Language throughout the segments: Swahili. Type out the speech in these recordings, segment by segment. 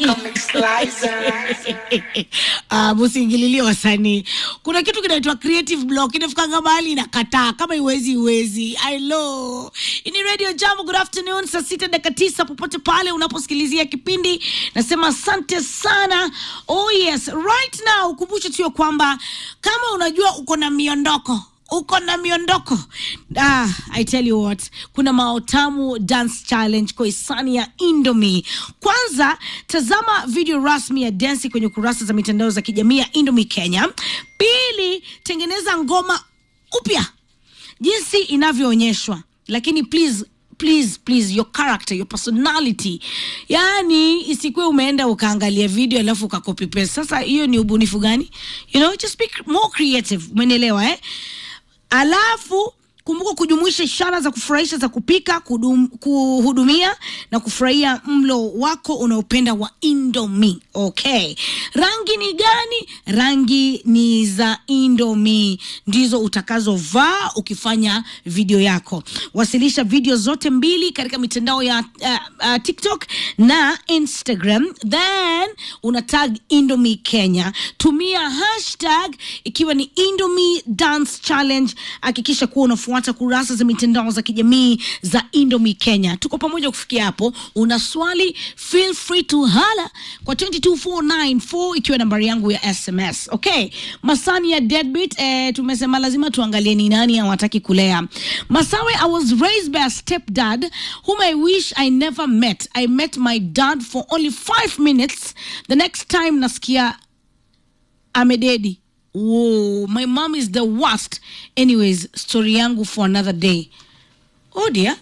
Ah, musiingililie wasanii. Kuna kitu kinaitwa creative block, inafikanga mahali inakataa, kama iwezi iwezi. I know. Ini Radio Jambo, good afternoon, saa sita dakika tisa popote pale unaposikilizia kipindi, nasema asante sana. Oh yes, right now ukumbushe tu ya kwamba kama unajua uko na miondoko uko na miondoko ah, I tell you what, kuna maotamu dance challenge kwa hisani ya Indomie. Kwanza tazama video rasmi ya dansi kwenye kurasa za mitandao za kijamii ya Indomie Kenya. Pili, tengeneza ngoma upya jinsi inavyoonyeshwa, lakini please please please your character your personality yani isikuwe umeenda ukaangalia video alafu ukakopi paste sasa hiyo ni ubunifu gani you know just be more creative umenielewa eh alafu kumbuka kujumuisha ishara za kufurahisha za kupika kudum, kuhudumia na kufurahia mlo wako unaopenda wa Indomie. Okay, rangi ni gani? Rangi ni za Indomie ndizo utakazovaa ukifanya video yako. Wasilisha video zote mbili katika mitandao ya uh, uh, TikTok na Instagram, then una tag Indomie Kenya. Tumia hashtag ikiwa ni Indomie Dance Challenge. Hakikisha kuwa unafuata kurasa za mitandao za kijamii za Indomie Kenya. Tuko pamoja kufikia hapo. Una swali, feel free to hala kwa 22494 ikiwa nambari yangu ya SMS. Okay, Masani ya Deadbeat eh, tumesema lazima tuangalie ni nani hawataki kulea. Masawe, I was raised by a stepdad whom I wish I never met. I met my dad for only five minutes. The next time nasikia amededi Whoa, my mom is the worst. Anyways, story yangu for another day. Oh dear.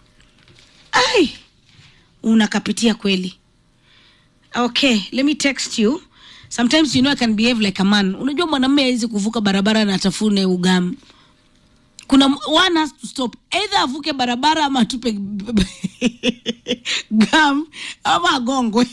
Ai, unakapitia kweli. Okay, let me text you. Sometimes you know I can behave like a man. Unajua mwanamume hawezi kuvuka barabara na atafune ugamu. Kuna one has to stop. Either avuke barabara ama atupe gum ama agongwe.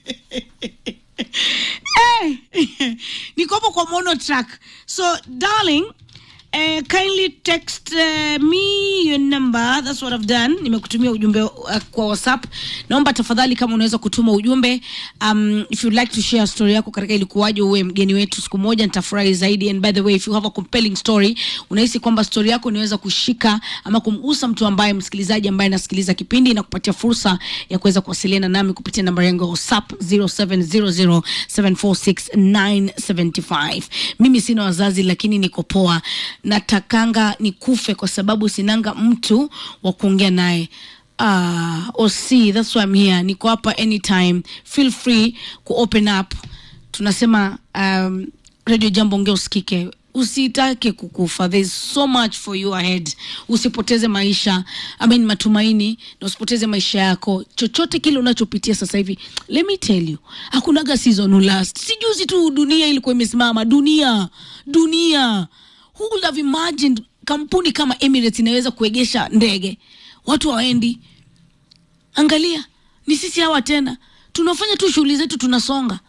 hey, niko hapo kwa mono track so darling Uh, kindly text uh, me your number that's what I've done nimekutumia ujumbe uh, kwa whatsapp naomba tafadhali kama unaweza kutuma ujumbe um, if you'd like to share story yako katika ilikuwaje uwe mgeni wetu siku moja nitafurahi zaidi and by the way if you have a compelling story unahisi kwamba story yako inaweza kushika ama kumgusa mtu ambaye msikilizaji ambaye anasikiliza kipindi na kupatia fursa ya kuweza kuwasiliana nami kupitia namba yangu ya whatsapp 0700746975 mimi sina wazazi lakini niko poa natakanga nikufe kwa sababu sinanga mtu wa kuongea naye uh, OC, that's why I'm here. Niko hapa anytime. Feel free ku open up. Tunasema um, Radio Jambo ongea usikike. Usitake kukufa. There's so much for you ahead. Usipoteze maisha, I mean matumaini na usipoteze maisha yako. Chochote kile unachopitia sasa hivi, let me tell you, hakunaga season will last. Sijuzi tu dunia ilikuwa imesimama. Dunia, dunia who would have imagined kampuni kama Emirates inaweza kuegesha ndege watu hawaendi. Angalia, ni sisi hawa tena tunafanya tu shughuli zetu, tunasonga.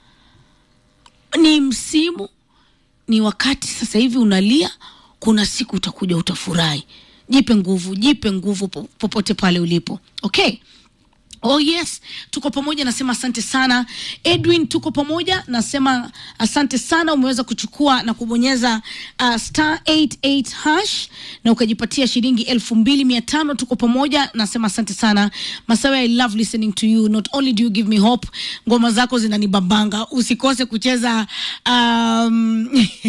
Ni msimu, ni wakati sasa hivi unalia, kuna siku utakuja utafurahi. Jipe nguvu, jipe nguvu popote pale ulipo, okay? Oh yes, tuko pamoja, nasema asante sana Edwin, tuko pamoja, nasema asante sana, umeweza kuchukua na kubonyeza uh, star 88 hash na ukajipatia shilingi elfu mbili mia tano. Tuko pamoja, nasema asante sana Masawe, I love listening to you, not only do you give me hope, ngoma zako zinanibambanga. Usikose kucheza um,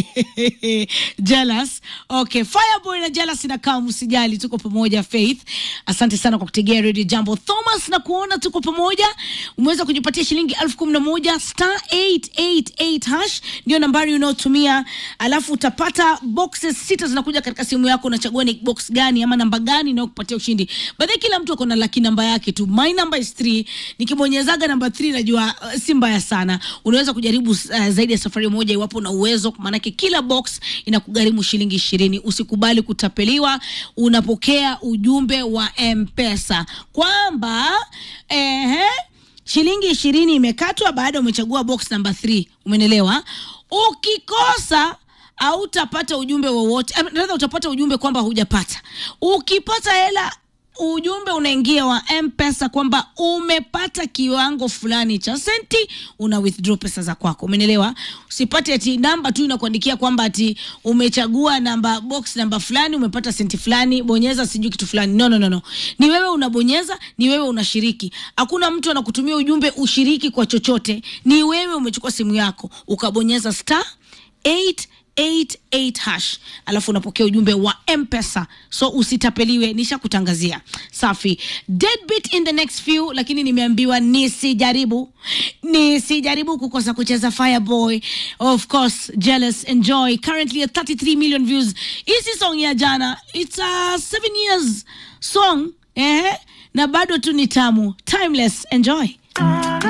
jealous. Okay, Fireboy na jealous inakaa, msijali, tuko pamoja. Faith, asante sana kwa kutegea Radio Jambo. Thomas na kuona tuko pamoja, umeweza kujipatia shilingi elfu kumi na moja star 888 hash ndio nambari unaotumia, alafu utapata boxes sita zinakuja katika simu yako. Unachagua ni box gani ama namba gani inayokupatia ushindi. Baadhi kila mtu ako na laki namba yake tu. My number is 3. Nikibonyezaga namba 3 najua uh, si mbaya sana. Unaweza kujaribu uh, zaidi ya safari moja iwapo una uwezo, maanake kila box inakugharimu shilingi ishirini. Usikubali kutapeliwa. Unapokea ujumbe wa M-Pesa kwamba ehe, shilingi ishirini imekatwa baada umechagua box number 3. Umenelewa? Ukikosa hautapata ujumbe wowote, rather utapata ujumbe kwamba hujapata. Ukipata hela ujumbe unaingia wa mpesa kwamba umepata kiwango fulani cha senti una withdraw pesa za kwako umenelewa usipate ati namba tu inakuandikia kwamba ati umechagua namba box namba fulani umepata senti fulani bonyeza sijui kitu fulani no, no, no, no. ni wewe unabonyeza ni wewe unashiriki hakuna mtu anakutumia ujumbe ushiriki kwa chochote ni wewe umechukua simu yako ukabonyeza star 888 hash alafu unapokea ujumbe wa mpesa so usitapeliwe nisha kutangazia safi deadbeat in the next few lakini nimeambiwa nisijaribu nisijaribu kukosa kucheza fireboy of course jealous enjoy currently at 33 million views hisi song ya jana it's a seven years song eh? na bado tu ni tamu timeless enjoy